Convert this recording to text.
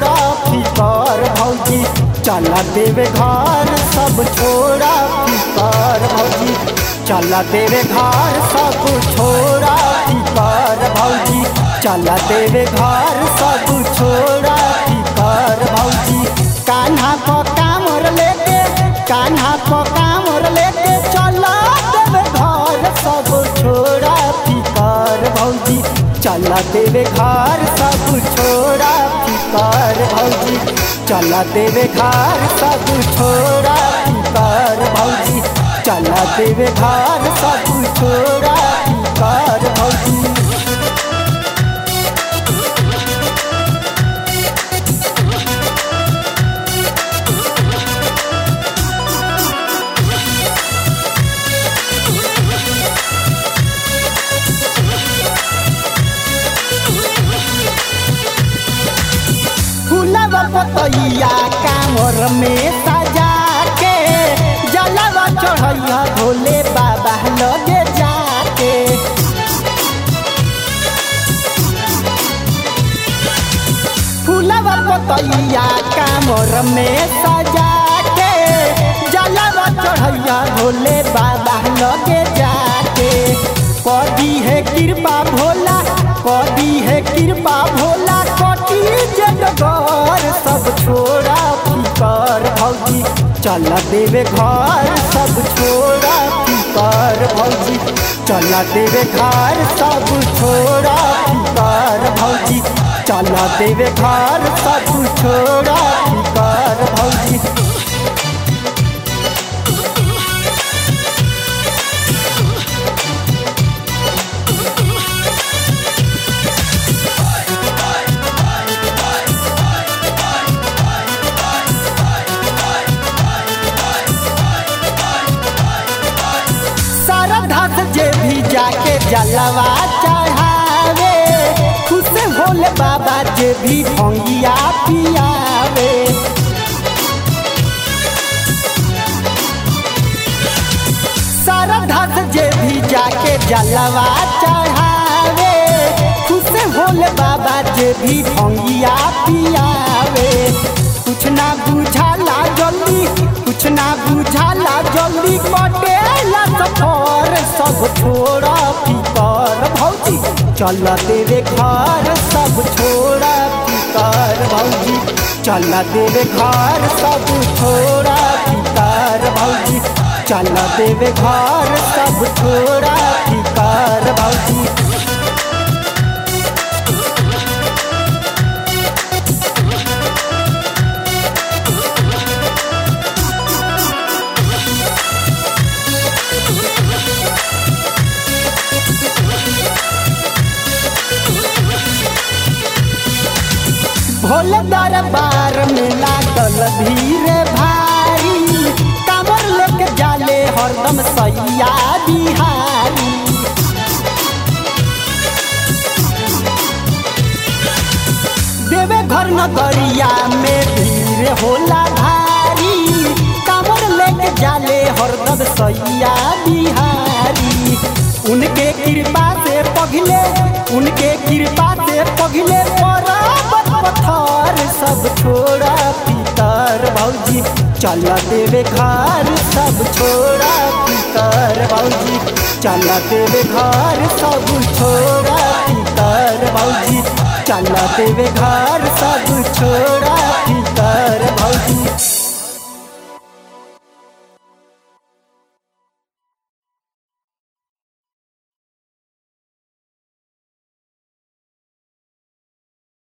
छोड़ा फिकर भौजी चला देवे घर सब छोड़ा फिकर भौजी चला देवे घर सब छोड़ा फिकर भौजी चला देवे घर सब छोड़ा फिकर भौजी कान्हा को कामर लेके कान्हा को कामर लेके चला देवे घर सब छोड़ा फिकर भौजी चला देवे घर सब छोड़ा फिकर भौजी चला देवे घर सब छोड़ा फिकर भौजी चला देवे घर सब छोड़ा फिकर भौजी फूलवा पतैया कामर में सजा के जलवा चढ़ैया भोले बाबा लगे जाके फूलवा पतैया कामर में सजा के जलवा चढ़ैया भोले बाबा लगे जाके कदी है कृपा भोला कदी है कृपा भोला कटी जगगर सब छोड़ा फिकर भौजी चल देवे घर सब छोड़ा फिकर भौजी चल देवे घर सब छोड़ा फिकर भौजी चल देवे घर सब छोड़ा फिकर भौजी श्रद्धा से जे भी जाके जलवा चढ़ावे खुश होले बाबा जे भी भंगिया पियावे श्रद्धा से जे भी जाके जलवा चढ़ावे खुश होले बाबा जे भी भंगिया पियावे कुछ ना बुझाला जल्दी कुछ ना बुझाला जल्दी कटेला सफर सब छोड़ा फिकर भौजी चल तेरे घर सब छोड़ा फिकर भौजी चल तेरे घर सब छोड़ा फिकर भौजी चल तेरे घर सब छोड़ा फिकर भौजी भोले दरबार में लागल भीड़ भारी कांवर लेके जाले हरदम सैया बिहारी देवे घर नगरिया में भीड़ होला भारी कांवर लेके जाले हरदम सैया बिहारी उनके कृपा से पगले उनके कृपा से पगले पर्वत पत्थर सब छोड़ा पितर भौजी चल देवे घर सब छोड़ा पितर भौजी चल देवे घर सब छोड़ा पितर भौजी चल देवे घर सब छोड़ा